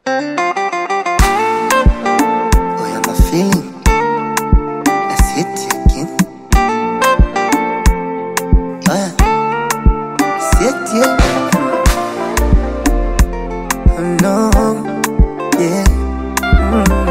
Oh, yeah, my feeling. That's it again. Oh, yeah. That's it, yeah. Oh, no. Yeah. Mm.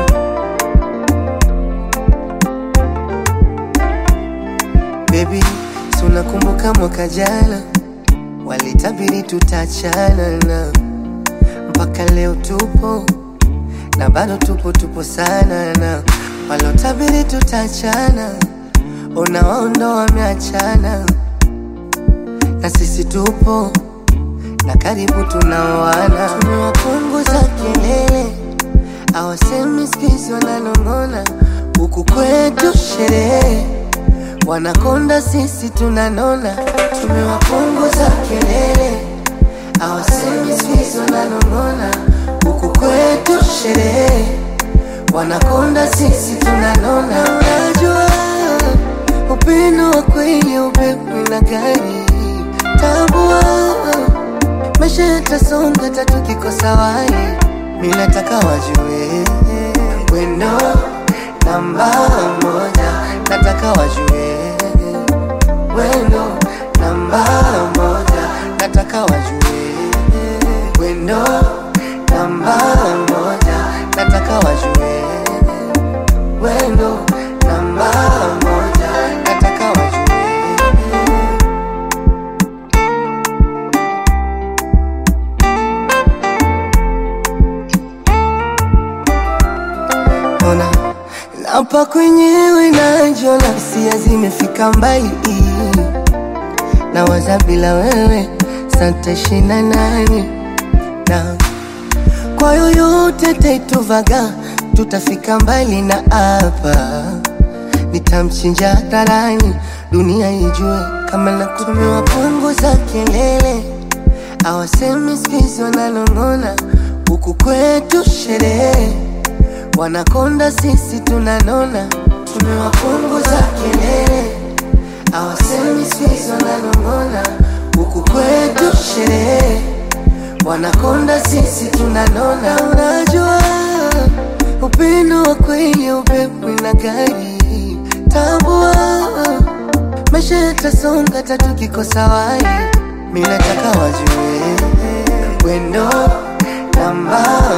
Baby, si unakumbuka mwaka jana walitabiri tutachana na mpaka leo tupo na bado tupo tupo sana na walotabiri tutachana unawaondo wameachana na sisi tupo na karibu tunaoana tumewapunguza kelele awasemi skizi wananong'ona huku kwetu sherehe wanakonda sisi tunanona tumewapunguza kelele awasemi skizi wananong'ona huku kwetu sherehe wanakonda sisi tunanona unajua upendo wa kweli upepo na gari tambua maisha yatasonga tatu kikosa wai mi nataka wajue wendo namba moja nataka wajue wendo namba moja nataka wajue wendo namba moja nataka wajue wendo namba moja nataka wajue ona napa kwenyewe najiona hisia zimefika mbali na waza bila wewe santashina nani na kwa yoyote taituvaga tutafika mbali na hapa nitamchinja hadharani dunia ijue kama nakutumiwa punguza kelele awasemi skizi wananong'ona huku kwetu sherehe wanakonda sisi tunanona tumewapunguza kelele awasemi skizi wananong'ona huku kwetu sherehe wanakonda sisi tunanona unajua upendo wa kweli upepo na gari tambua maisha yatasonga tatu kikosa wai mi nataka wajue wendo namba